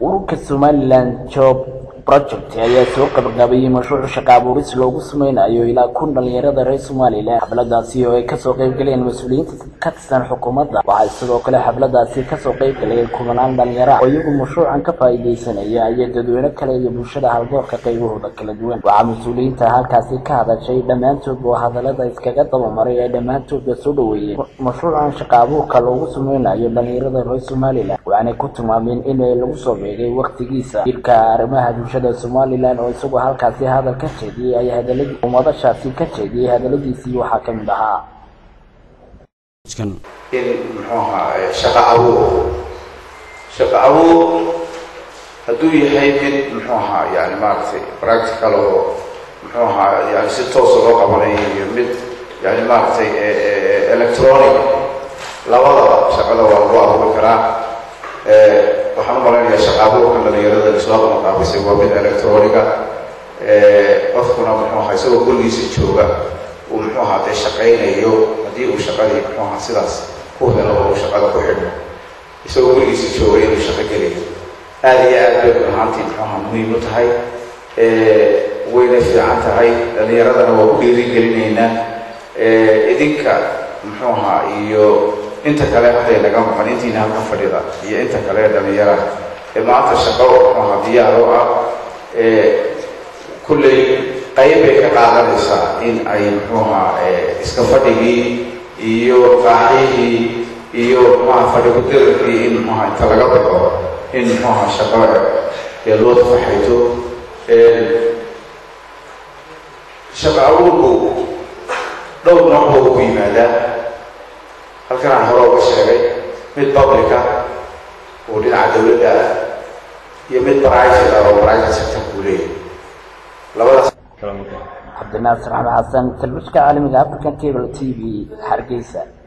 ururka somalilan job project ayaa soo gabagabeeyey mashruuc shaqo abuuris loogu sameynayo ilaa kun dhalinyarada reer somalilan xafladaasi oo ay kasoo qeybgaleen mas-uuliyiinta ka tirsan xukuumadda waxaa sidoo kale xafladaasi kasoo qeybgalayay kumanaan dhalinyaro oo iyagu mashruucan ka faa-iideysanaya iyo dadweyne kale iyo bulshada haldoorka qaybahooda kala duwan waxaa mas-uuliyiinta halkaasi ka hadashay dhammaantoodba oo hadalada iskaga dabamaray ee dhammaantoodba soo dhaweeyeen mashruucan shaqo abuurka loogu sameynayo dhalinyarada reer somalilan waxaanay ku tilmaameen in lagu soo beegay waktigiisa jirka arrimaha bulshada somalilan oo isagoo halkaasi hadal ka jeediyey ay hadaladii umadashaasi ka jeediyey hadaladiisii waxaa ka mid ahaa in muxuu ahaa shaqo abuur shaqo abuur hadduu yahay mid muxuu ahaa yani maaragtay practical oo muxuu ahaa yani si toosa loo qabanayo iyo mid yani maaragtay electronic labadaba shaqada waa lagu abuuri karaa waxaan u malaynayaa shaqa abuurka dhalinyarada isla qabanqaabisay waa mid electroniga qofkuna muxuu ahaa isagoo gurigiisa jooga uu muxuu ahaa dee shaqaynayo haddii uu shaqadii muxuu ahaa sidaas ku helo oo uu shaqada ku xidho isagoo gurigiisa jooga inuu shaqo gelayo aada iyo aad bay ahaantii muxuu ahaa muhiim u tahay wayna fiican tahay dhalinyaradana waa ku dhiirigelinaynaa idinka muxuu ahaa iyo inta kale waxay naga maqan intiina halka fadhida iyo inta kale dhalinyara ee maanta shaqo muxuu ahaa diyaar oo ah kulley qayb bay ka qaadanaysaa in ay muxuu ahaa iska fadhigii iyo qaacihii iyo muxuaha fadhigudirarkii in muxuaha inta laga baxo in muxuu ahaa shaqo ee loo tafaxayto shaqo abuurku dhowr nooc buu ku yimaadaa halkan aan hore uga sheegay mid publica oo dhinaca dawladda ah iyo mid private ah oo private sector kuu leeyahay labadaas cabdinaasir axmed xasan talbishka caalamiga african cable t v hargeysa